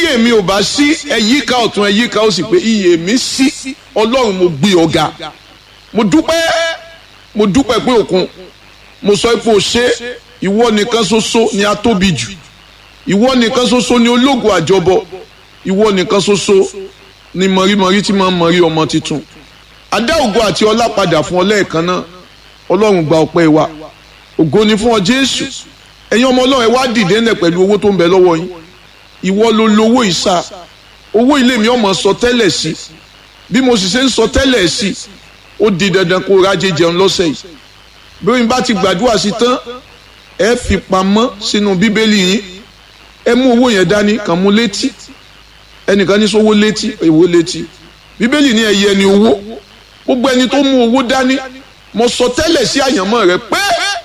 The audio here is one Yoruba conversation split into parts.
èmi ò bá sí ẹ̀yíká ọ̀tún ẹ̀yíká ó sì pé iyè mi sí ọlọ́run mo gbé ọ̀gá mo dúpẹ́ mo dúpẹ́ pé òkun mo sọ pé o ṣe ìwọ nìkan ṣoṣo ni a tóbi jù ìwọ nìkan ṣoṣo ni ológun àjọbọ ìwọ nìkan ṣoṣo ni mọ̀rímọ̀rí tí máa ń mọ̀rí ọmọ tuntun adá ògo àti ọlá padà fún ọ lẹ́ẹ̀kan náà ọlọ́run gba ọpẹ́ wa ògo ni fún ọ jésù ẹ̀yin ọmọ ọlọ́run ẹ wá dìde ńlẹ̀ pẹ̀lú owó tó ń bẹ lọ́wọ́ yín ìwọ ló lówó ìsà owó ilé mi ọmọ sọ tẹ́lẹ̀ sí bí mo sì ṣe ń sọ tẹ́lẹ̀ sí ó di dandan kó rájẹ jẹun lọ́sẹ̀ yìí bí wọ́n bá ti gbàdúrà sí tán ẹ fi pamọ́ sínú bíbélì yín ẹ mú owó yẹn dání kàn mú létí ẹnìkan ní sówó létí èwo létí bíbélì ní ẹyẹ ni owó gbogbo ẹni tó mú owó dání mo sọ tẹ́lẹ̀ sí àyànmọ́ rẹ pé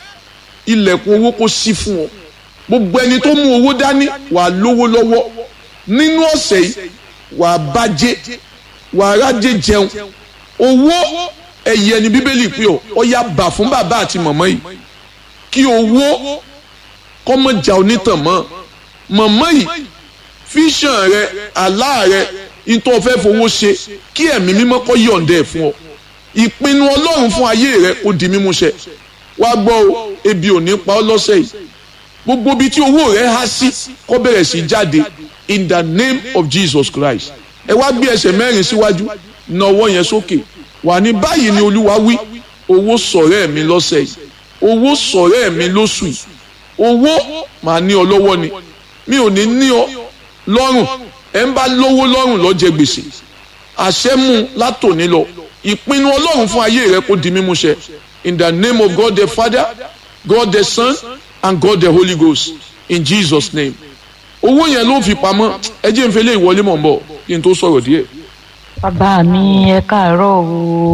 ilẹ̀kùn owó kó ṣí fún ọ gbogbo ẹni tó mú owó dání wàá lówó lọ́wọ́ nínú ọ̀sẹ̀ yìí wàá bàjẹ́ wàá rájẹ jẹun owó ẹ̀yẹ ni bíbélì pé ọ ọ yá bà fún bàbá àti màmá yìí kí owó kọ́mọ̀jà onítàn mọ́ màmá yìí fíṣàn rẹ àlá rẹ nítorí fẹ́ fowó ṣe kí ẹ̀mí mímọ́ kó yọ̀ǹda ẹ̀ fún ọ ìpinnu ọlọ́run fún ayé rẹ kó di mímúṣẹ wá gbọ́ o ebi ò ní pa ọ́ lọ́sẹ̀ yìí gbogbo ibi tí owó rẹ há sí kó bẹ̀rẹ̀ sí jáde in the name of Jesus Christ ẹ wá gbé ẹsẹ̀ mẹ́rin síwájú na ọwọ́ yẹn sókè wà ní báyìí ni olúwa wí owó sọ̀rẹ́ mi lọ́sẹ̀ yìí owó sọ̀rẹ́ mi lóṣù yìí owó màá ní ọ lọ́wọ́ ni mi ò ní ní ọ lọ́rùn ẹ̀ ń bá lówó lọ́rùn ló jẹ gbèsè àṣẹ mú látòní lọ ìpinnu ọlọ́run fún ayé rẹ kó di mímúṣẹ in the name of God the Father God the Son and God the Holy Ghost in Jesus name owó yẹn ló fi pamọ́ ẹ jẹ́ n fẹ́ lé ìwọlé mọ̀ ń bọ̀ kí n tó sọ̀rọ̀ díẹ̀. bàbá mi ẹ káàárọ̀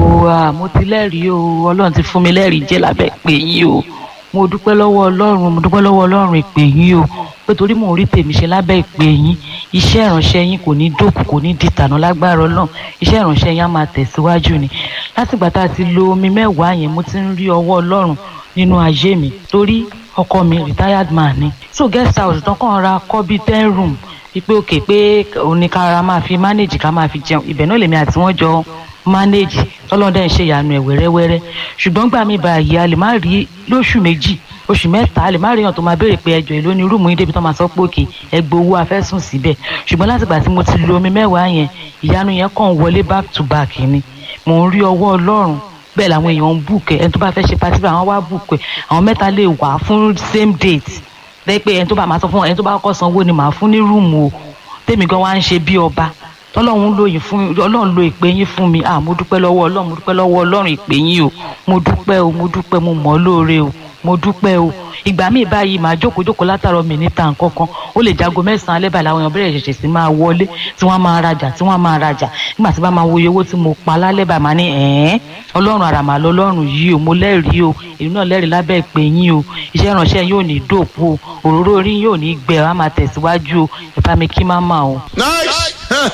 o mo ti lẹ́rìí o ọlọ́run ti fún mi lẹ́rìí jẹ́ lábẹ́ pé yín o mo dúpẹ́ lọ́wọ́ ọlọ́run mo dúpẹ́ lọ́wọ́ ọlọ́run ìpè yín o pé torí mò ń rí tèmi ṣe lábẹ́ ìpè yín iṣẹ́ ìránṣẹ́ yín kò ní dókù kò ní dìtànà lágbára ọlọ́run iṣẹ́ ìránṣẹ́ yín á máa tẹ̀síwájú ni látìgbà tá a ti lo omi mẹ́wàá yẹn mo ti ń rí ọwọ́ ọlọ́run nínú ayé mi torí ọkọ mi retired man ni so guest house tán kàn ra kọ́ bíi ten room wípé òkè pé oníkàrà máa fi manage ká máa fi jẹun ibẹ̀ náà lèmi àti wọ́n jọ manage tọ́lọ́dẹ̀ ń ṣe ìyanu ẹ̀ wẹ́rẹ́wẹ́rẹ́ ṣùgbọ́n gbà mí báyìí a lè má rí lóṣù méjì oṣù mẹ́ta a lè má rí èèyàn tó máa béèrè pé ẹjọ́ èló ni rúùmù yín débi tó máa sọ pé òkè ẹgbẹ́ owó afẹ́sùn síbẹ̀ ṣùgbọ́n látìgbà tí mo ti lo omi mẹ́wàá yẹn ìyanu yẹn kàn wọlé back to back ni mò ń rí ọwọ́ ọlọ́run bẹ́ẹ̀ làwọn èèyàn ń bùkẹ́ ẹni tó bá fẹ́ ṣe pátí àwọn wá bùkẹ́ àwọn mẹ́ta lè wà fún same date lẹ́yìn pé ẹni tó bá máa sọ fún ẹni tó bá kọ́ sanwó ni màá fún ní rúùmù o tèmi gan wá ń ṣe bí ọba tọ́lọ́run lóyìn fún ọlọ́run lo ìpè yín fún mi ah mo dúpẹ́ lọ́wọ́ ọlọ́run mo dúpẹ́ lọ́wọ́ ọlọ́run ìpè yín o mo dúpẹ́ o mo dúpẹ́ mo mọ̀ ọ́ lóore o mo dúpẹ́ o ìgbà míì báyìí màá jókòó jókòó látàrọ mi níta nǹkan kan ó lè jago mẹ́sàn-án alẹ́ báyìí làwọn èèyàn bẹ̀rẹ̀ ṣẹ̀ṣẹ̀ sí máa wọlé tí wọ́n máa rajà tí wọ́n máa rajà nígbà tí bá máa wo iye owó tí mo pa lálẹ́ báyìí máa ní ẹ̀ẹ́n ọlọ́run àràmà lọ́lọ́run yìí o mo lẹ́rìí o èmi náà lẹ́rìí lábẹ́ ìpè yín o iṣẹ́ ìránṣẹ́ yóò ní dòpò o òróró orí yóò ní gbẹ wá máa tẹ̀síwájú o ìbá mi kí má mà o. nice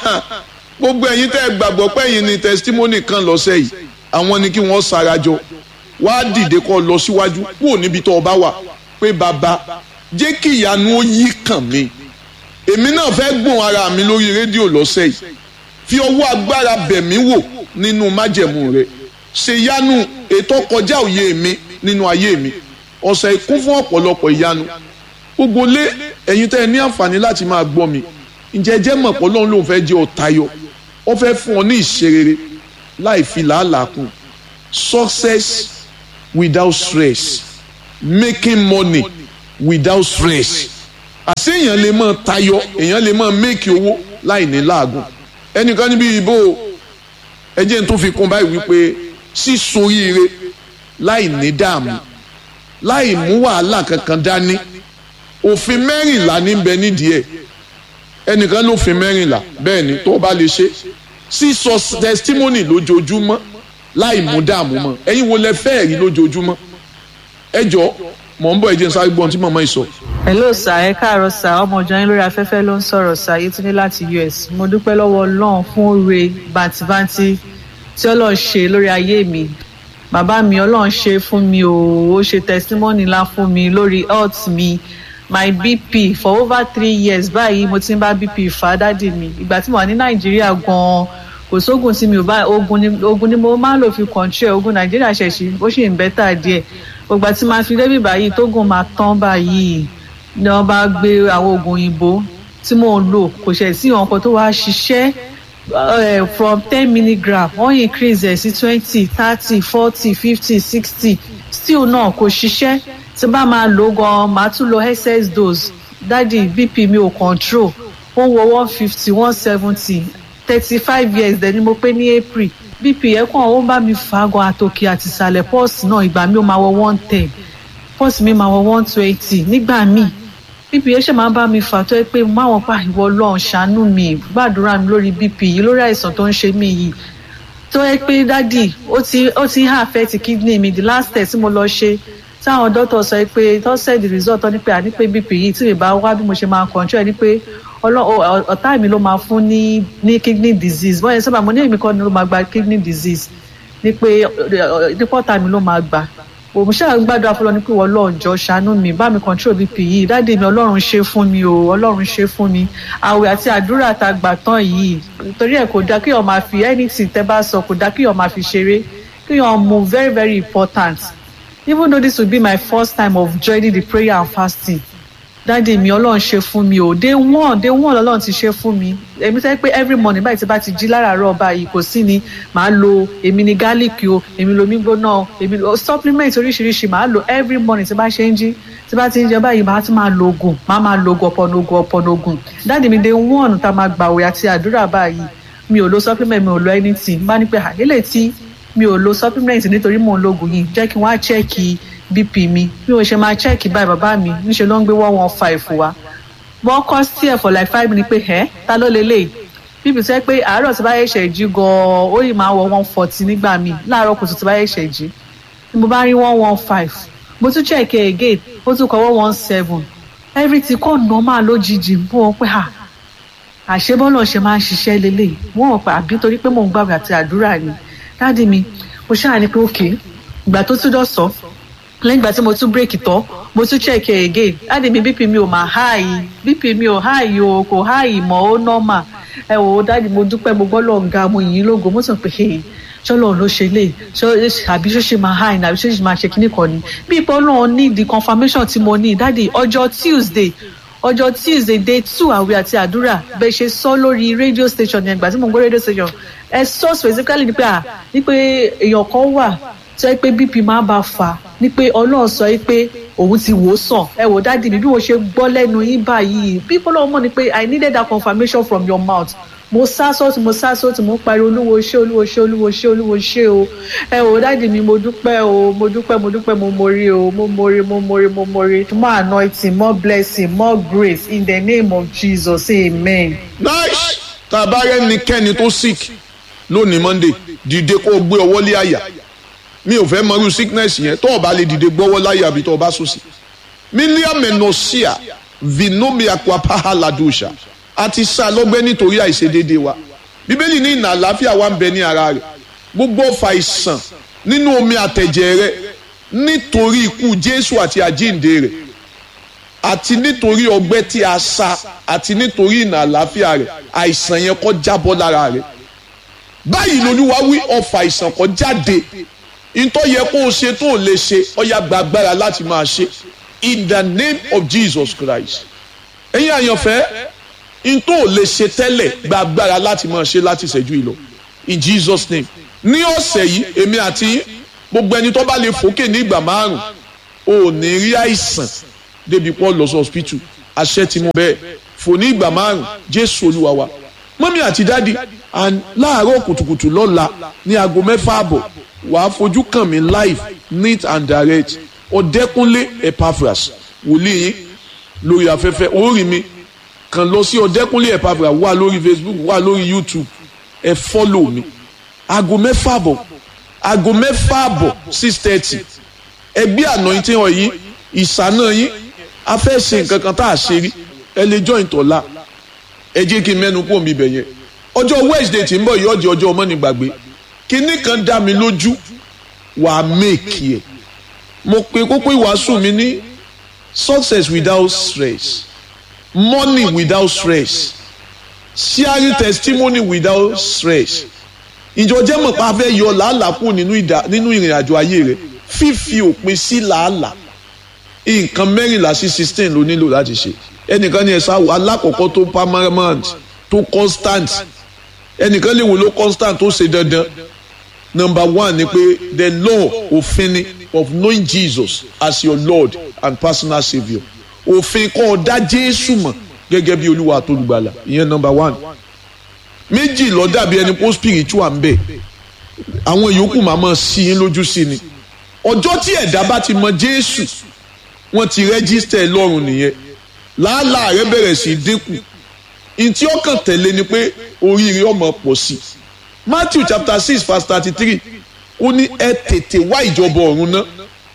gbogbo ẹ̀yin tẹ́ ẹ gbàgbọ́ pé ẹ̀yin ni testimony kan lọ́sẹ̀ yìí àwọn ni kí wọ́n sarajọ wá dìde kó lọ síwájú kúrò níbi tó o bá wà pé bàbá jẹ́ kí ìyanu ó yí kàn mí èmi náà fẹ́ gbọ́n ara mi lórí rédíò lọ́sẹ̀ yìí fi ọwọ́ agbára bẹ̀ mí wò nínú májẹ̀mú rẹ̀ ṣe ìyanu ètò kọjá òye mi nínú ayé mi ọ̀sẹ̀ ìkún fún ọ̀pọ̀lọpọ̀ ìyanu gbogbo lé ẹ̀yin tẹ́ ẹ ní àǹfààní láti máa gbọ́ mi ǹjẹ́ jẹ́ mọ̀ pé Ọlọ́run lòun fẹ́ jẹ́ ọ̀tayọ̀ ó fẹ́ fún ọ ní ìṣerere láì fi làálàá kù success without stress making money without stress àṣé èèyàn lè máa tayọ èèyàn lè máa make owó láì ní láàgùn ẹnìkan níbi ìbò ẹjẹ tó fi kún báyìí wípé sísoríire láì ní dààmú láì mú wàhálà kankan dání òfin mẹ́rìnlá níbẹ̀ nídìí ẹ̀ ẹnìkan ló fi mẹ́rìnlá bẹ́ẹ̀ ni tó bá lè ṣe sísọ testimony lójoojúmọ́ láì mú dààmú mọ́ ẹ̀yin wo lẹ fẹ́ rí lójoojúmọ́ ẹ jọ mọ̀ ń bọ̀ ẹ jẹ́ n sáré gbọ́n tí màmá yìí sọ. hello sir ẹ káàárọ̀ sir ọmọ ọjọ́ yín lórí afẹ́fẹ́ ló ń sọ̀rọ̀ sir Yétúndé láti US mo dúpẹ́ lọ́wọ́ Ọlọ́run fún oore bàǹtìbàǹtì tí Ọlọ́run ṣe lórí ayé mi bàbá mi Ọlọ́run ṣe fún mi o ó ṣe testimony ńlá fún mi lórí health mi my bp for over three years báyìí mo ti ń bá bp fà á dádì mi ìgbà tí mo wà ní nàìjíríà gan-an kò sóògùn tí mi ò bá ogun ni ogun ni mo máa ń lò fi control ogun nàìjíríà ṣẹ̀ṣì ó sì ń bẹ́tà díẹ̀ ògbà tí máa fi débì báyìí tógun máa tán báyìí ni wọ́n bá gbé àwọn oògùn òyìnbó tí mò ń lò kò ṣẹ̀ sí ọkọ̀ tó wá ṣiṣẹ́ uh, from ten milligram wọ́n increase ẹ̀ sí twenty thirty forty fifty sixty still náà kò ṣiṣẹ́ tí bá máa lò gan máa tún lo ss dose dádì bp mi ò control ó ń wọ one fifty one seventy thirty five years dẹ̀ ni mo pé ní april bp yẹn kàn ó ń bá mi fà á gan àtòkè àti ìsàlẹ̀ pọ́ọ̀sì náà ìgbà mi ó máa wọ one ten pọ́ọ̀sì mi máa wọ one twenty nígbà míì bp yẹn ṣe máa ń bá mi fà tó yẹ pé máwọn pa ìwọ ọlọ́run ṣàánú mi gbàdúrà mi lórí bp yìí lórí àìsàn tó ń ṣe mí yìí tó yẹ pé dádì ó ti ó ti ń affect kidney mi the last test tí mo lọ ṣe táwọn dókítà sọ pé tó send the result tó ní pé àní pé bp yìí tí mi bá wá bí mo ṣe máa control ẹ ní pé ọ̀tá mi ló máa fún ní ní kidney disease wọ́n yẹn sábà mo ní èmi kọ́ ni ló máa gba kidney disease ní pé nípa ọ̀tá mi ló máa gbà òun ṣáà gbàdúrà fún lọ ní pé wọ́n lọ́ọ̀jọ́ ṣàánú mi bá mi control bp yìí dáàdì mi ọlọ́run ṣe fún mi o ọlọ́run ṣe fún mi àwẹ̀ àti àdúrà tá a gbà tán yìí torí ẹ̀ kò dá kí ọ̀n máa fi anything tẹ́ bá sọ kò dá kí ọ̀n máa fi ṣeré kí ọ̀n move very very important even though this will be my first time of joining the prayer and fasting dáàdì mi ọlọ́run ṣe fún mi o day one day one ọlọ́run ti ṣe fún mi èmi sẹ́ pé every morning báyìí tí bá ti jí láràárọ̀ báyìí kò sí ni màá lo èmi ni garlic o èmi lomi gbóná èmi lo supplement oríṣiríṣi màá lo every morning tí bá ṣe ń jí tí bá ti ń jẹ báyìí màá tún máa lo oògùn màá máa lo oògùn ọ̀pọ̀nà oògùn ọ̀pọ̀nà oògùn dáàdì mi day one tá a máa gbàwé àti àdúrà báyìí mi ò lo supplement mi ò lo anything bá ní pé àdélé tí mi ò lo supplement nítorí mò ń lo oògùn yìí jẹ́ kí wọ́n á chẹ́ẹ̀kì bp mi bí mo ṣe máa chẹ́ẹ̀kì báyìí bàbá mi níṣẹ́ ló ń gbé one one five wa wọ́n kọ́ sí ẹ̀ for like five minutes pé ẹ́ ta ló lélẹ̀ bp sẹ́ pé àárọ̀ tí bá yẹ ṣẹ̀ jí gan-an ó yìí máa wọ one forty nígbà míì láàárọ̀ kùtù tí bá yẹ ṣẹ̀ jí ni mo bá rí one one five mo tún chẹ́ẹ̀kì again ó tún kọ́ one one seven everything kọ́ normal lójijì bó wọn pé àṣebọ́lọ̀ ṣe máa ń ṣiṣẹ́ lélẹ̀ wọ́n wọ̀ pé àbí torí pé mò ń gbàgbé àti àdúrà ni dáàdi mi mo ṣáà ní pé òkè ìgbà tó tún dọ̀sán lẹ́yìn ìgbà tí mo tún bírèkì tán mo tún check ẹ̀ again láti mi bp mi ò máa háàyè bp mi ò háàyè o kò háàyè mọ́ ó nọ́mà ẹ wò ó dáàdi mo dúpẹ́ mo gbọ́ lọ́ọ̀ ga mo yìn ín lógo mo sọ pé hey ṣọlọ ló ṣe lè àbí ṣó ṣe máa háàyè àbí ṣó ṣe máa ṣe kíní kan ni bí ipò náà ní the confirmation tí mo ní dáàdi ọjọ́ tuesday ọjọ́ tuesday day two àwẹ̀ àti àdúrà bẹ́ẹ̀ ṣe sọ lórí radio station yẹn ìgbà tí mo ń gbọ́ radio station ẹ sọ specifically ni pé à ní pé èèyàn kan wà tó yẹ pé bp máa bá fà ní pé ọlọ́run sọ yìí pé òun ti wò ó sàn ẹ wò dáàdi mi bí mo ṣe gbọ́ lẹ́nu yín báyìí bí fọlọ́run mọ̀ ni pé i needed that confirmation from your mouth mo sá sọ́ọ̀tì mo sá sọ́ọ̀tì mo pariwo olúwo ṣé olúwo ṣé olúwo ṣé olúwo ṣé o ẹ wò dáàdi mi mo dúpẹ́ o mo dúpẹ́ mo dúpẹ́ mo mori o mo mori mo mori mo mori more anointing more blessing more grace in the name of jesus amen. nice tá a bá rẹ́nikẹ́ni tó sick lónìí monday dìde kó o gbé ọwọ́ lé àyà mi ò fẹ́ mọrú sickness yẹn tó o bá lè dìde gbọ́wọ́ láyà àbí tó o bá sùn sí. mílíọ̀nù mẹ́nọ̀síà vinomia kwapaha ladusha a ti sá lọ́gbẹ́ nítorí àìṣedéédéé wa bíbélì ní ìnà àlàáfíà wa ń bẹ ní ara rẹ̀ gbogbo ọ̀fà ìsàn nínú omi àtẹ̀jẹ̀ rẹ̀ nítorí ikú jésù àti àjíǹde rẹ̀ àti nítorí ọgbẹ́ tí a sá àti nítorí ìnà àlàáfíà rẹ̀ àìsàn yẹn kó jábọ́ lára rẹ̀ báyìí lolúwa wí ọ̀fà ìsàn kó jáde ntọ́ yẹ kó o ṣe tó o lè ṣe ọ̀yà gbàgbára láti máa ṣe in the name of Jesus Christ ẹ̀yin àyànfẹ́ ntọ́ ò lè ṣe tẹ́lẹ̀ gbàgbára láti máa ṣe láti ṣẹ́jú ìlọ in Jesus name ní ọ̀sẹ̀ yìí èmi àti gbogbo ẹni tó bá lè fòkè ní ìgbà márùn ò ní rí àìsàn débi pọ́ lọ sí hospital àṣẹ tí mo bẹ́ẹ̀ fò ní ìgbà márùn Jésù Olúwa wa mọ́mí àti dádì láàárọ̀ kùtùkùtù lọ́la ní aago mẹ́fà àbọ̀ wàá fojú kàn mí live neat and direct ọ̀dẹ́kúnlé epaphras wòlíì yín lórí afẹ́fẹ́ orí mi kàn lọ sí ọ̀dẹ́kúnlé epaphras wà lórí facebook wà lórí youtube ẹ fọ́lò mi aago mẹ́fà àbọ̀ aago mẹ́fà àbọ̀ six thirty ẹgbẹ́ àná yín tí wọ́n yín ìsáná yín a fẹ́ ṣe nǹkan kan tá a ṣe rí ẹ lè join tọ́lá ẹ jẹ́ kí n mẹ́nu kó mi bẹ̀ yẹn ọjọ́ wednesday tí ń bọ̀ yìí ọjọ́ ọjọ́ ọmọ ní gbàgbé kinní kan dá mi lójú wà á méèkì ẹ̀ mo pe kókó ìwàásù mi ní success without stress money without stress sharing testimony without stress ìjọ jẹ́ mọ̀ pa fẹ́ yọ làálàá kù nínú ìrìn àjò ayé rẹ̀ fífi òpin sí làálàá nǹkan mẹ́rìnlá sí sixteen ló nílò láti ṣe ẹnìkan ní ẹ̀sà alákọ̀ọ́kọ́ tó permanent tó constant ẹnìkan lè wò ló constant tó ṣe dandan number one ni pé the law òfin ni of knowing Jesus as your Lord and personal saviour òfin kọ́ ọ dá Jésù mọ̀ gẹ́gẹ́ bí olúwa àtolùgbàlà ìyẹn number one méjì ló dàbí ẹni pé spiritual ń bẹ àwọn yòókù máa mọ̀ sí yín lójú sí ni ọjọ́ tí ẹ̀dá bá ti mọ Jésù wọ́n ti rẹ́gísítà ẹ lọ́rùn nìyẹn làálàá rẹ bẹ̀rẹ̀ sí í dínkù ntí ọkàn tẹ̀lé ni pé oríire ọmọ pọ̀ sí Matthew chapter six verse thirty three ó ní ẹ tètè wá ìjọba ọ̀run náà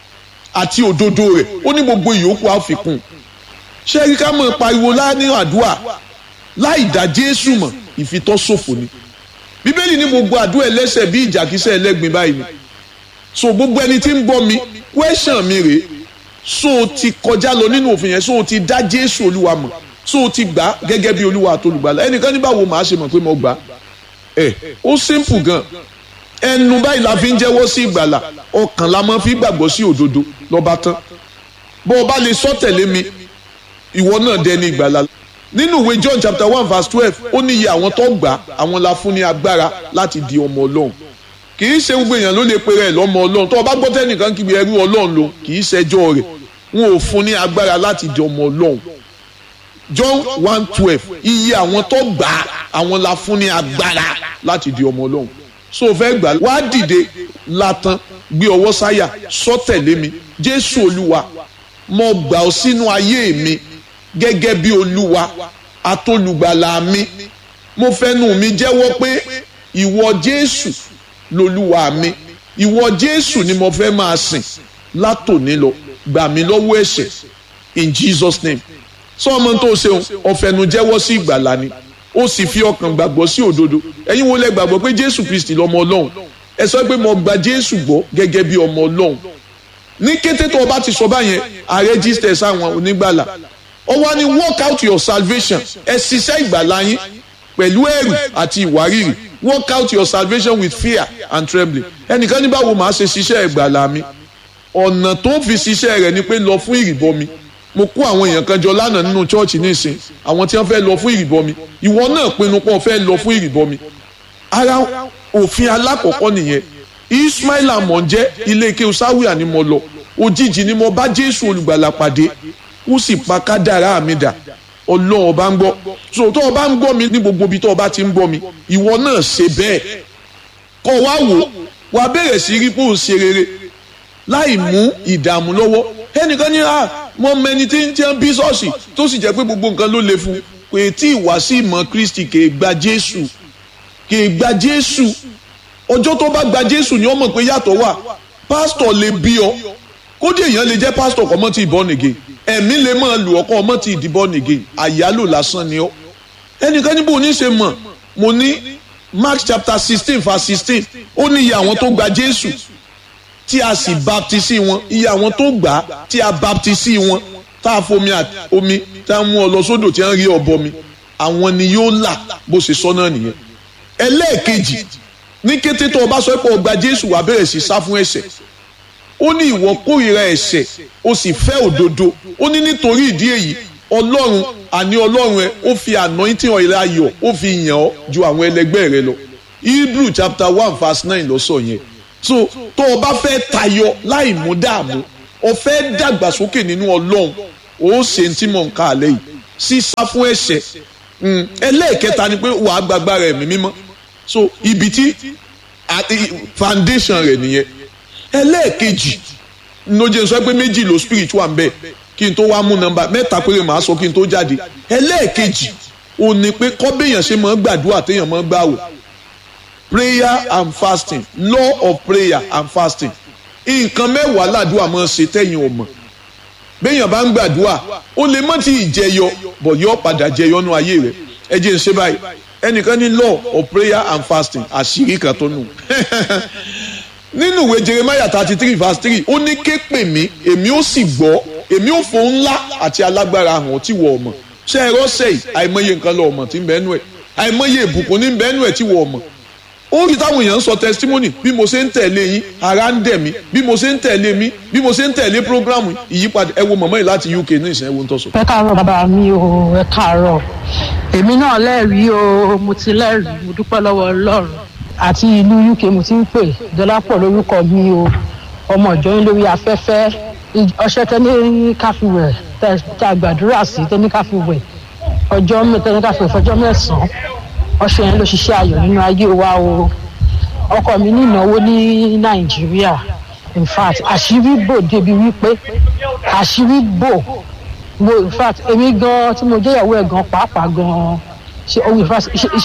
àti òdodo rẹ̀ ó ní gbogbo ìyókù àfikún ṣé rí ká mọ̀ pariwo láàánú àdúrà láì dá Jésù mọ̀ ìfitọ́sòfò ni bíbélì ní gbogbo àdúrà ẹlẹ́sẹ̀ bí ìjàkísẹ̀ ẹlẹ́gbin báyìí ni so gbogbo ẹni tí ń bọ́ mi kwẹ́sàn mi rèé so o ti kọjá lọ nínú òfin yẹn so o ti dá Jésù Olúwa mọ̀ so o ti gbà gẹ́gẹ́ bí Olúwa àtolùgbàlà ẹnìkan ní báwo màá ṣe mọ̀ pé mo gbà ẹ ó simple gan ẹnu báyìí la fi ń jẹ́wọ́ sí ìgbàlà ọkàn la máa fi gbàgbọ́ sí òdodo lọ́ba tán bó o bá lè sọ tẹ̀lé mi ìwọ náà dẹni ìgbàlà nínú ìwé John chapter one verse twelve ó ní iye àwọn tó gbà àwọn la fún ní agbára láti di ọmọ Ọlọ́run kì í ṣe gbogbo èèyàn ló lè pe rẹ̀ lọ́mọ Ọlọ́run tó o bá gbọ́ tẹ́nìkan kíbi ẹrú Ọlọ́run lò kì í ṣẹjọ́ rẹ̀ wọn ò fún ní agbára láti di ọmọ Ọlọ́run John one twelve iye àwọn tó gbà àwọn la fún ní agbára láti di ọmọ Ọlọ́run so o fẹ́ gbà wá dìde latan gbé ọwọ́ sáyà sọ tẹ̀lé mi Jésù Olúwa mo gbà ọ́ sínú ayé mi gẹ́gẹ́ bí Olúwa atolùgbàlà mi mo fẹnu mi jẹ́wọ́ pé ìwọ Jésù lolúwa mi ìwọ Jésù ni mo fẹ́ máa sìn látòní lọ gbà mí lọ́wọ́ ẹ̀ṣẹ̀ in Jesus name sọ ọmọ tó ṣeun ọ̀fẹ́nu jẹ́wọ́ sí ìgbàlà ni ó sì fi ọkàn gbàgbọ́ sí òdodo ẹ̀yin wo lẹ gbàgbọ́ pé Jésù Kristi lọ́mọ Ọlọ́run ẹ sọ pé mo gba Jésù gbọ́ gẹ́gẹ́ bí ọmọ Ọlọ́run ní kété tó o bá ti sọ báyẹn a register sáwọn onígbàlà ó wá ní work out your salvation ẹ ṣiṣẹ́ ìgbàlà yín pẹ̀lú ẹ̀rù àti ìwárìrì work out your salvation with fear and trembling ẹnìkan ní báwo màá ṣe ṣiṣẹ́ ìgbàlà mi ọ̀nà tó fi ṣiṣẹ́ rẹ̀ ni pé lọ fún ìrìbọmi mo kó àwọn èèyàn kan jọ lánàá nínú chọ́ọ̀chì nísìn àwọn tí wọ́n fẹ́ lọ fún ìrìbọmi ìwọ náà pinnu pé o fẹ́ lọ fún ìrìbọmi ara òfin alákọ̀ọ́kọ́ nìyẹn Ismail amọ̀njẹ́ ilé ike sáwìà ni mo lọ òjijì ni mo bá Jésù olùgbàlà pàdé ó sì pa kádàrá mi dà ọlọ́run ọba ń gbọ́ so tó o bá ń gbọ́ mi ní gbogbo ibi tó o bá ti ń gbọ́ mi ìwọ náà ṣe bẹ́ẹ̀ kọ́ wá wò wá bẹ̀rẹ̀ sí rí pé ó ṣe rere láì mú ìdààmú lọ́wọ́ ẹnìkan ní à mọ mẹni tí ń tiẹ́ bí ṣọ́ọ̀ṣì tó sì jẹ́ pé gbogbo nǹkan ló le fún pé tí ìwà sí ìmọ̀ Kristi kì í gba Jésù kì í gba Jésù ọjọ́ tó bá gba Jésù ni ó mọ̀ pé yàtọ̀ wà pásítọ̀ lè bí ọ kódé èèyàn lè jẹ́ pásítọ̀ kọ́ mọ́ ti ìbọn nìge ẹ̀mí lè máa lù ọkọ ọmọ ti ìdìbọn nìge àyálò lásán ni ọ ẹnìkan níbo ní ṣe mọ̀ mo ní Mark chapter sixteen verse sixteen ó ní iye àwọn tó gba Jésù tí a sì baptisi wọn iye àwọn tó gbà á tí a baptisi wọn tá a fomi omi tá a mú ọ lọ sódò tí a ń rí ọbọ mi àwọn ni yóò là bó ṣe sọ náà nìyẹn ẹlẹ́ẹ̀kejì ní kété tó o bá sọ pé o gba Jésù wàá bẹ̀rẹ̀ sí sá fún ẹ̀ṣẹ̀ ó ní ìwọ kórìíra ẹ̀ṣẹ̀ ó sì fẹ́ òdodo ó ní nítorí ìdí èyí ọlọ́run àní ọlọ́run ẹ ó fi anointing oil ayọ̀ ó fi yàn ọ́ ju àwọn ẹlẹgbẹ́ rẹ lọ Hebrew chapter one verse nine ló sọ yẹn so tó o bá fẹ́ tayọ láì mú dààmú o fẹ́ dàgbàsókè nínú ọlọ́run ó ṣe ń tí mò ń ka àlẹ́ yìí sísá fún ẹ̀ṣẹ̀ ẹlẹ́ẹ̀kẹta ni pé wàá gbàgbára ẹ̀mí mímọ́ so ibi tí foundation rẹ̀ nìyẹn ẹlẹ́ẹ̀kejì lójú sọ pé méjì ló spiritual ń bẹ kí n tó wá mú nọ́mbà mẹ́ta péré màá sọ kí n tó jáde ẹlẹ́ẹ̀kejì ò ní pé kọ́bẹ̀yàn ṣe máa ń gbàdúrà téèyàn máa ń gbàwò prayer and fasting law of prayer and fasting nǹkan mẹ́wàá làdúrà máa ń ṣe tẹ́yìn ọmọ béèyàn bá ń gbàdúrà ó lè mọ́ ti ìjẹyọ bọ̀ yọ padà jẹyọ nú ayé rẹ̀ ẹ jẹ́ n ṣe báyìí ẹnìkan ní law of prayer and fasting àṣírí kan tó nù nínú ìwé jeremiah thirty three verse three ó ní ké pè mí èmi ó sì gbọ́ èmi ò fò ńlá àti alágbára hàn tí wọ́n mọ̀ ṣé ẹ rọ́ṣẹ̀ yìí àìmọye nǹkan lọ ọmọ tí ń bẹ́ẹ̀ nù ẹ̀ àìmọye ìbùkún ní bẹ́ẹ̀ nù ẹ̀ tí wọ́n mọ̀ ó rí táwọn èèyàn ń sọ testimony bí mo ṣe ń tẹ̀lé yín ara ń dẹ̀ mí bí mo ṣe ń tẹ̀lé mi bí mo ṣe ń tẹ̀lé program ìyípadà ẹ wo mọ̀mọ́ yìí láti UK ní ìsìn ẹ wo ń tọ́sọ. ẹ káàárọ̀ bàbá mi o ẹ káàárọ̀ èmi náà lẹ́rìí o mo ti lẹ́rìí mo dúpẹ́ lọ́wọ́ Ọlọ́run àti ìlú UK mo ti ń pè Dọlápọ̀ lórúkọ mi o ọmọ ìjọ yín lórí afẹ́fẹ́ ọṣẹ tẹ́ni káfíwẹ̀ tẹ́ a gbàdúrà sí tẹ́ni káfíwẹ̀ ọjọ́ tẹ́ni káfíwẹ̀ fọjọ́ mẹ́sàn-án ọṣẹ yẹn ló ṣiṣẹ́ ayọ̀ nínú ayé wa o ọkọ mi ní ìnáwó ní Nàìjíríà in fact àṣírí bò débi wípé àṣírí bò wo in fact èmi gan tí mo jẹ́ ìyàwó ẹ̀ gan pàápàá gan ṣe owó in fact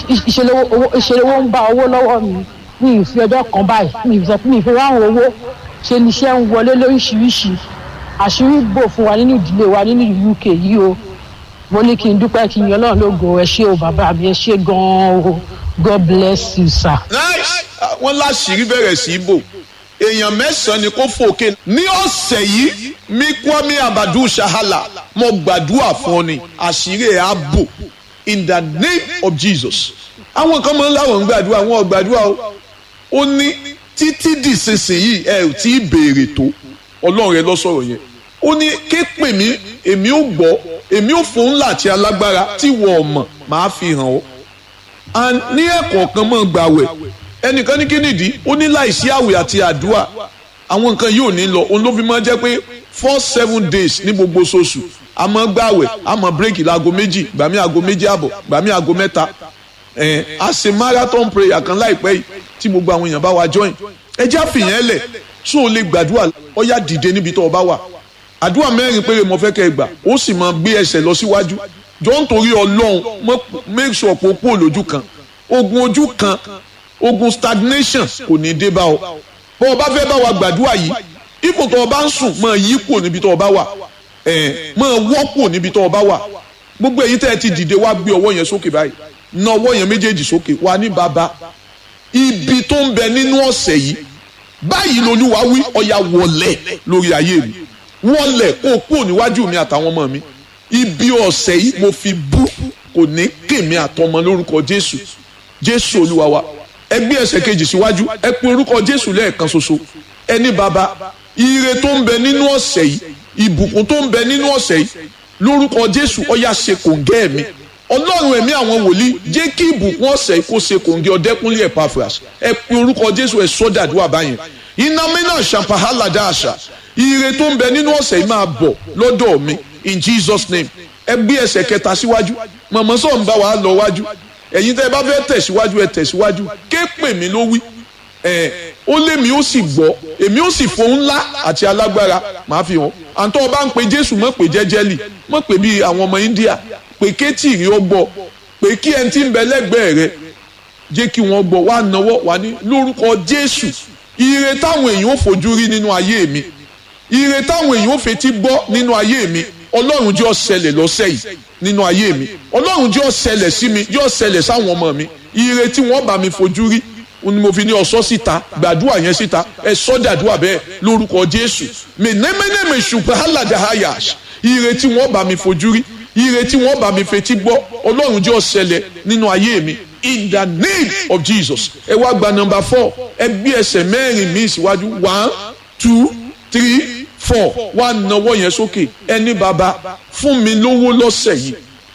ìṣèlówó ń bá owó lọ́wọ́ mi mi ì fi ọjọ́ kan báyìí mi ì sọ mi ì fi ráhùn owó ṣe ni iṣẹ́ ń wọlé lóríṣiríṣi àṣírí bò fún wa nínú ìdílé wa nínú UK yìí o mo ní kí n dúpẹ́ kí n yan Ọlọ́run lógo ẹ ṣé o bàbá mi ẹ ṣé gan-an o God bless you sir. nice wọ́n láṣìírí bẹ̀rẹ̀ sí í bò èèyàn mẹ́sàn-án ni kò fòkè ní ọ̀sẹ̀ yìí mi Kwame Abadu Shahala mo gbàdúrà fún ọ ni àṣírí ẹ̀ á bò in the name of Jesus àwọn kan máa ń láwọn ń gbàdúrà wọn ò gbàdúrà o ó ní títí dìsinsìnyí ẹ ò tí ì béèrè tó ọlọ́run rẹ lọ sọ̀rọ̀ yẹn ó ní ké pè mí èmi ò gbọ́ èmi ò fún ńlá àti alágbára tí wọ́n mọ̀ máa fi hàn ọ́ and ní ẹ̀kọ́ kan mọ̀ gbàwẹ̀ ẹnìkan ní kínìdí ó ní láìsí àwẹ̀ àti àdúrà àwọn nǹkan yìí ò ní lọ òun ló fi máa jẹ́ pé four seven days ní gbogbo oṣooṣù a máa gbàwẹ̀ a máa bírèkì láago méjì gbàmí aago méjì àbọ̀ gbàmí aago mẹ́ta ẹ̀ a ṣe marathon prayer kan láìpẹ́ yìí tí gbogbo àwọn èèyàn bá wa join ẹ já fìyẹn lẹ̀ sún o lè gbàdúrà ó yá dìde níbi tó o bá wà àdúrà mẹ́rin péré mo fẹ́ kẹ́ ẹ gbà ó sì máa gbé ẹsẹ̀ lọ síwájú jọ ń torí ọlọ́run make sure pé o kúrò lójú kan ogun ojú kan ogun stagnation kò ní dé bá ọ bó o bá fẹ́ bá wa gbàdúrà yìí ipò tó o bá ń sùn máa yí kúrò níbi tó o bá wà máa wọ́ kúrò níbi tó o bá wà gbogbo èyí tẹ́ ẹ ti dìde wá gbé ọwọ́ yẹn sókè báyìí na ọwọ́ yẹn méjèèjì sókè wà ní bàbá ibi tó ń bẹ nínú ọ̀sẹ̀ yìí báyìí lolúwa wí ọ̀yà wọlé lórí ayé mi wọlé kó o kúrò níwájú mi àtàwọn ọmọ mi ibi ọ̀sẹ̀ yìí mo fi bú kò ní kèmí àtọmọ lórúkọ jésù jésù olúwa wa ẹ gbé ẹsẹ̀ kejì síwájú ẹ pe orúkọ jésù lẹ́ẹ̀kan ṣoṣo ẹni bàbá ire tó ń bẹ nínú ọ̀sẹ̀ yìí ìbùkún tó ń bẹ nínú ọ̀sẹ̀ yìí lórúkọ jésù ọ̀yà ṣe kòǹgẹ́ mi ọlọ́run ẹ̀mí àwọn wòlíì jẹ́ kí ìbùkún ọ̀sẹ̀ kó ṣe kòǹgẹ́ ọ̀dẹ́kúnlé Epaphras ẹ pe orúkọ jésù ẹ sọ́dà àdúrà báyẹn iná mínà ṣàǹpàhálà dáàṣà ire tó ń bẹ nínú ọ̀sẹ̀ yìí máa bọ̀ lọ́dọ̀ mi in Jesus name ẹ gbé ẹsẹ̀ kẹta síwájú mọ̀mọ́ sọ̀ ń bá wa lọ wájú ẹ̀yin tẹ́ ẹ bá fẹ́ tẹ̀síwájú ẹ tẹ̀síwájú ké pè mí ló wí ẹ̀ ó lé mi ó sì gbọ́ èmi ó sì fohùn ńlá àti alágbára màá fi hàn àǹtọ́ ọba ń pe jésù mọ̀ pé jẹ́jẹ́lì mọ̀ pé bíi àwọn ọmọ india pé kétì rí ó gbọ́ pé kí ẹni tí ń bẹ lẹ́gbẹ̀ẹ́ rẹ jẹ́ kí wọ́n gbọ́ wá náwó wá ní lórúkọ jésù ire táwọn èèyàn ò fojú rí nínú ayé mi ire táwọn èèyàn ò fetí gbọ́ nínú ayé mi ọlọ́run jẹ́ ó ṣẹlẹ̀ lọ́sẹ̀ yìí nínú ayé mi ọlọ́run jẹ́ ó ṣẹlẹ̀ sí mi jẹ́ ó ṣẹlẹ̀ sáwọn ọmọ mi ire tí wọ́n bá mi fojú rí ni mo fi ní ọsọ síta gbàdúrà yẹn síta ẹ sọ dàdúrà bẹ́ẹ̀ lórúkọ jésù mẹnẹmẹnẹmẹ ṣùgbọ́n aládàáyà ire tí wọ́n bá mi fojú rí ire tí wọ́n bá mi fetí gbọ́ ọlọ́run jẹ́ ó ṣẹlẹ̀ nínú ayé mi in the name of jesus ẹ wá gba number four ẹ gbé ẹsẹ̀ mẹ́rin mi síwájú one two three four wá nawọ́ yẹn sókè ẹni bàbá fún mi lówó lọ́sẹ̀ yìí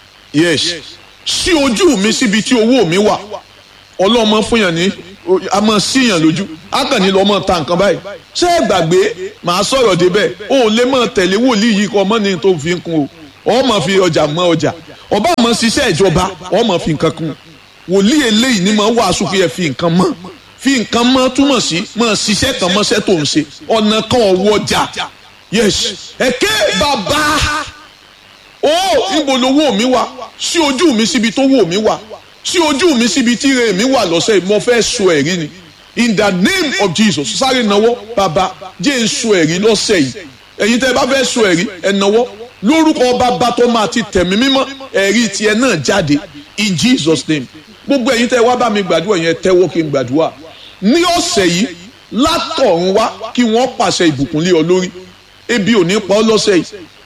yes sí ojú mi síbi tí owó mi wà ọlọ́mọ fún yàn ní a máa síyàn lójú a kàn ní lọ́ mọ̀ ta nǹkan báyìí ṣé ẹ gbàgbé màá sọ̀rọ̀ débẹ̀ o ò lè máa tẹ̀lé wòlíì yìí kọ́ ọmọ ní tó fi ń kun o ọ máa fi ọjà mọ ọjà ọba máa ṣiṣẹ́ ìjọba ọ máa fi nǹkan kun wòlíì eléyìí ni máa wàásù pé ẹ fi nǹkan mọ́ fi nǹkan mọ́ túmọ̀ sí máa ṣiṣẹ́ kan mọ́ṣẹ́ tó ń ṣe ọ̀nà kan ọ̀wọ́ ọjà yes ẹ̀kẹ́ bàbá ó níbo lowó mi wà sí ojú mi síbi tó wò mí wà sí ojú mi síbi tí ire mi wà lọ́sẹ̀ yìí mo fẹ́ sọ ẹ̀rí ni in the name of Jesus sáré náwó bàbá jẹ́ ń sọ ẹ̀rí lọ́sẹ̀ yìí ẹ̀yin tẹ́ ẹ bá fẹ́ sọ ẹ̀rí ẹ̀ náwó lórúkọ bàbá tó máa ti tẹ̀mí mímọ́ ẹ̀rí tiẹ̀ náà jáde in Jesus name gbogbo ẹ̀yin tẹ́ ẹ wá bá mi gbàdúrà yẹn tẹ́wọ́ kí n gbàdúrà ní ọ̀sẹ̀ yìí látọ̀run wá kí wọ́n pàṣẹ ìbùkún lé ọ lórí ebi ò ní pa ọ́ lọ́sẹ̀ yìí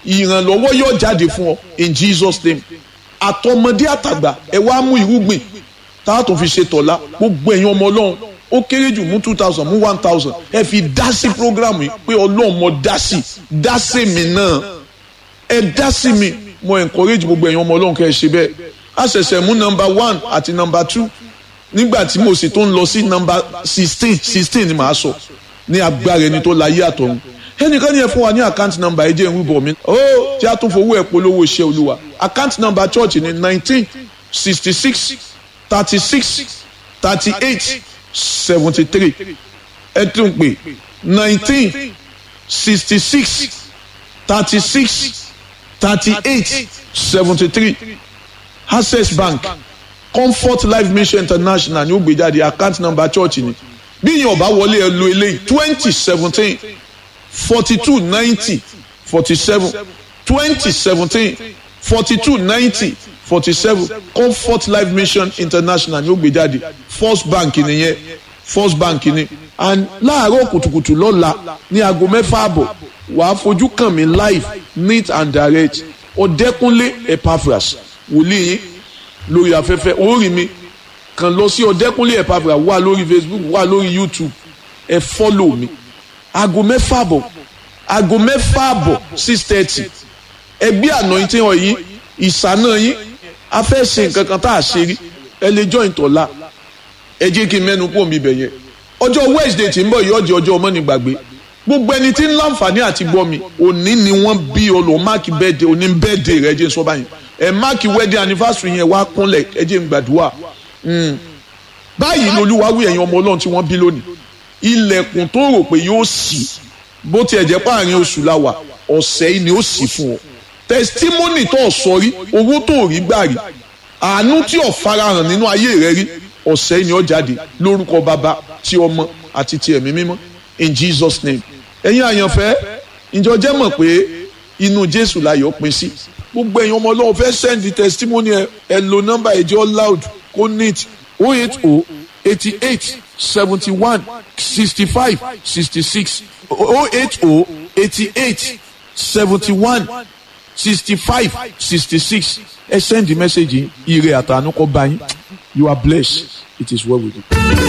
ìrànlọ́wọ́ yóò jáde fún ọ in Jesus name àtọmọdé àtàgbà ẹ wá mú irúgbìn tá a tún fi ṣe tọ̀la gbogbo ẹ̀yin ọmọ ọlọ́run ó kéré jù mú two thousand mú one thousand ẹ fi dá sí program yìí pé ọlọ́run mo dá sí dá sí mi náà ẹ dá sí mi mo encourage gbogbo ẹ̀yin ọmọ ọlọ́run kẹ́ ẹ ṣe bẹ́ẹ̀ a ṣẹ̀ṣẹ̀ mú number one àti number two nígbà tí mo sì tó ń lọ sí number sixteen sixteen ni màá sọ ní agbára ẹni tó láyé àtọ̀run ẹnìkan ní ẹ fún wa ní account number ẹ jẹ́ ìwé bọ̀ mi ó tí a tún fowó ẹ̀ polówó iṣẹ́ olúwa account number church ní nineteen sixty six thirty six thirty eight seventy three ẹ tún pè nineteen sixty six thirty six thirty eight seventy three access bank comfort life mission international ní ó gbé jáde account number church ni bí yẹn ọba wọlé ẹ lo eléyìí twenty seventeen forty two ninety forty seven twenty seventeen forty two ninety forty seven comfort life mission international ní ó gbé jáde first bank nìyẹn first bank ni and láàárọ̀ kùtùkùtù lọ́la ní aago mẹ́fà àbọ̀ wàá fojú kàn mí live neat and direct ọ̀dẹ́kúnlé epaphras wòlíì yín lórí afẹ́fẹ́ orí mi kàn lọ sí ọ̀dẹ́kúnlé epaphras wà lórí facebook wà lórí youtube ẹ fọ́lò mi aago mẹ́fà àbọ̀ aago mẹ́fà àbọ̀ six thirty ẹgbẹ́ anointing ọ̀ yín ìsáná yín a fẹ́ ṣe nǹkan kan tá a ṣe rí ẹ lè join tọ́lá ẹ jẹ́ kí n mẹ́nu kú omi ibẹ̀ yẹn ọjọ́ wednesday tí ń bọ̀ yìí ọjọ́ ọjọ́ ọmọ ní gbàgbé gbogbo ẹni tí ń láǹfààní àti gbọ́ mi òní ni wọ́n bí ọlọ́ máàkì bẹ́ẹ̀dẹ̀ òní bẹ́ẹ̀dẹ̀ rẹ jẹ́ sọ báyìí ẹ máàkì wedding anniversary yẹn wá kúnlẹ̀ ẹ jẹ́ ń gbàdúrà báyìí ni olúwa wí ẹ̀yin ọmọ ọlọ́run tí wọ́n bí lónìí ilẹ̀kùn tó rò pé yóò ṣí bó tiẹ̀ jẹ́ páàrin oṣù la wà ọ̀sẹ̀ yìí ni ó ṣí fún ọ testimony tó sọ rí owó tó rí gbà rí àánú tí ò farahàn nínú ayé rẹ rí ọ̀sẹ̀ yìí ni ó jáde lórúkọ bàbá tí ọmọ àti ti ẹ̀mí mímọ́ in Jesus name ẹ̀yin àyànfẹ́ ìjọ jẹ́ mọ̀ pé inú Jésù láyọ̀ pín sí gbogbo ẹ̀yin ọmọ ọlọ́run fẹ́ send the testimony ẹ ẹ lo nọ́mbà ẹ̀jẹ̀ loud kó neat o eight o eighty eight seventy one sixty five sixty six o eight o eighty eight seventy one sixty five sixty six ẹ send the message yìí ire àtànú kọ bá yín you are blessed it is well with you.